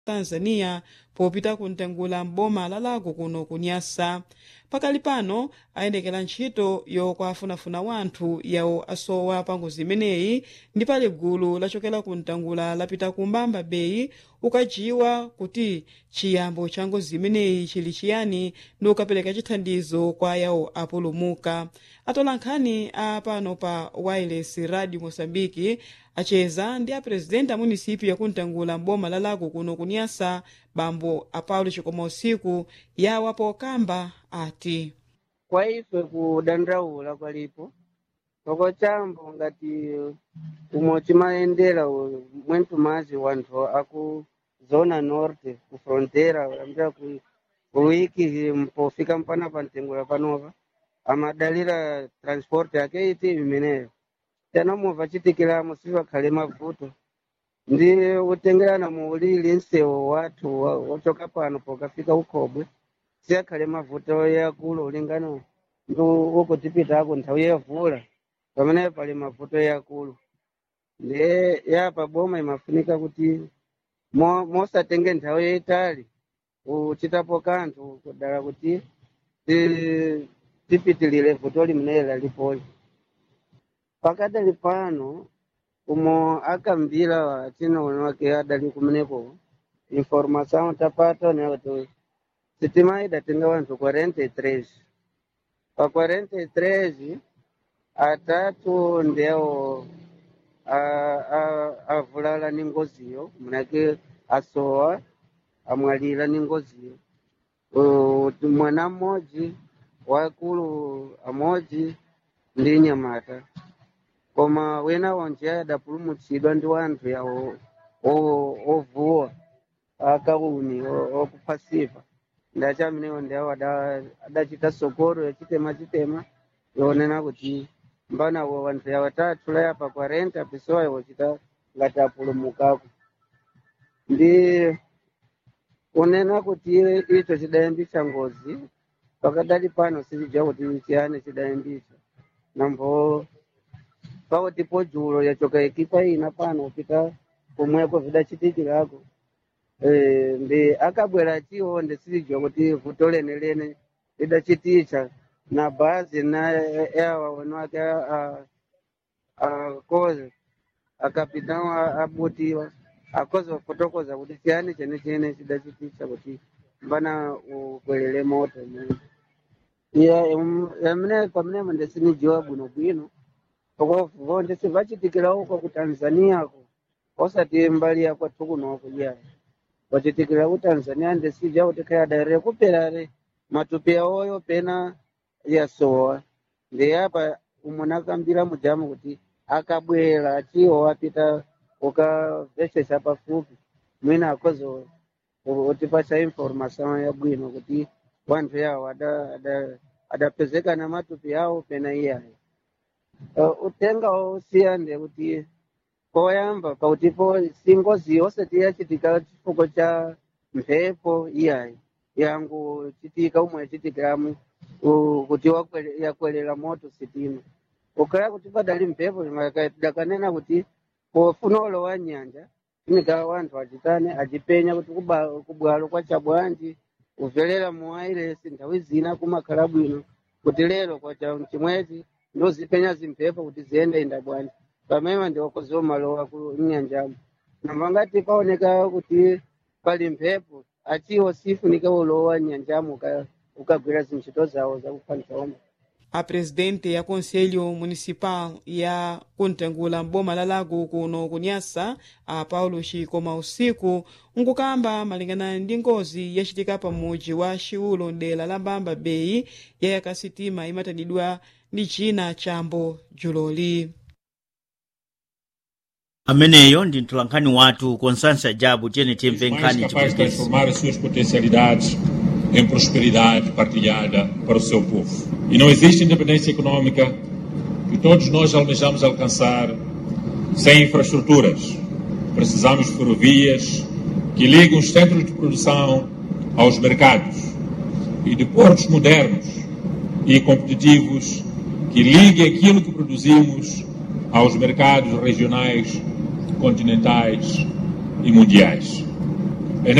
tanzania popita kuntengula m'boma la lago kuno kunyasa pakali pano ayendekera ntchito yokwafunafuna wanthu yawo asowa pa ngozi imeneyi ndi pali gulu lachokera kuntangula lapita ku mbamba bay ukajiwa kuti chiyambo cha ngozi imeneyi chili chiyani ndi ukapereka chithandizo kwa yawo apulumuka atola nkhani a pano pa wireless radio mosambiki acheza ndi apresidenti a munisipi yakuntangula m'boma la lago kuno kunyasa bambo apaulo chikoma usiku yawa pokamba ati kwa ife kudandaula kwalipo poko chambo ngati umwe chimayendera mwentu mazi wanthu aku zona norte ku frontera ambira ku kuwiki mpofika mpana pa ntengula panopa amadalira transport yake iti imeneyo tena movha chitikiramo sivakhale mavuto ndi utengerana muulili nsewu wathu wa- wachoka pano pokafika ukhobwe siyakhale mavuto yakulu ulingana ndi ukutipitako nthawi yavula pamene pali mavuto yakulu ndiye yapa boma imafunika kuti mo- mosatenge nthawi yayitali uchitapo kanthu kudala kuti ti- tipitilire vuto limeneli lalipoli pakadali pano umo akambira atinoona wake adali kumeneko informação tapata né kuti sitima idatenga wanthu 43 pa 43 atatu ndewo a- a- avulala ni ngoziyo manake asowa amwalira ni ngoziyo Uh, mwana mmodzi wakulu amodzi ndi nyamata koma wena wonje adapulumutsidwa ndi wanthu yawo o- ovuwa akauni o- okuphasipa ndachi amenewo ndiawo ada- adachita sokoro yachitema chitema yonena kuti mbanawo wanthu yawo atatu layapa 40 pesowa iwochita ngati apulumukako ndi kunena kuti icho chidayambisa ngozi pakadali pano silidziwa kuti chiyani chidayambisa nambo pakuti podzulo yachoka ekipa ina pano kupita kumweko vidachitikirako Eh, ndi akabwera chiwo ndisilidziwa kuti vuto lenelene lidachiticha na bhazi na yawa wenu ake akoze akapitao abutiwa akoze kufotokoza kuti chiyani chene chene chidachiticha kuti mbana ukwelele moto iya yamene pamenepo ndisinidziwa bwinobwino poko ndisi vachitikira uko ku tanzania ko osati mbali ya kwathu kunoko iya vachitikira ku tanzania ndisija kuti kayadare kuperare matupi awoyo pena yasowa ndiyapa umwe akambira mujamu kuti akabwera achiwo apita ukavheshesa pafupi mwina akozo utipasa informação yabwino kuti wanthu yawo ada- ada- adapezeka na matupi yawo pena iyayo uh, utenga usiya ndekuti poyamba pautipo singozi osati yachitika chifukwa cha mphepo iyayi yangu chitika umwe yachitikiramu uh, kuti wakwele- yakwelela moto sitima ukaya kuti padali mphepo dakanena kuti pofuna ulowa nyanja funika wanthu achitane achipenya kuti kuba- kubwalo kwacha bwanji uvelera mu wairesi nthawi zina kumakhala bwino kuti lero kwacha chimwezi ndozipenya zimphepo kuti ziyende inda bwanji pamene ndiwakoziwa malowa ku nyanjamo namba ngati paoneka kuti pali mphepo achiwo sifunika ulowa nyanjamo uka- ukagwira zintchito zawo zakuphanisa omwe a presidente ya conselho municipal ya kuntengula m'boma la lago kuno kunyasa a paulo chikoma usiku nkukamba malingana ndi ngozi yachitika pa mudzi wa xiulo dera la mbamba bay yayaka sitima imatanidwa ndi china chambo juloli ameneyo ndi mtolankhani wathu constância jabu tiyene timve mais nkhani capaz de chipwitikizi transformar as suas potencialidades em prosperidade partilhada para o seu povo. E não existe independência econômica que todos nós almejamos alcançar sem infraestruturas. Precisamos de ferrovias que ligam os centros de produção aos mercados e de portos modernos e competitivos que liguem aquilo que produzimos aos mercados regionais, continentais e mundiais.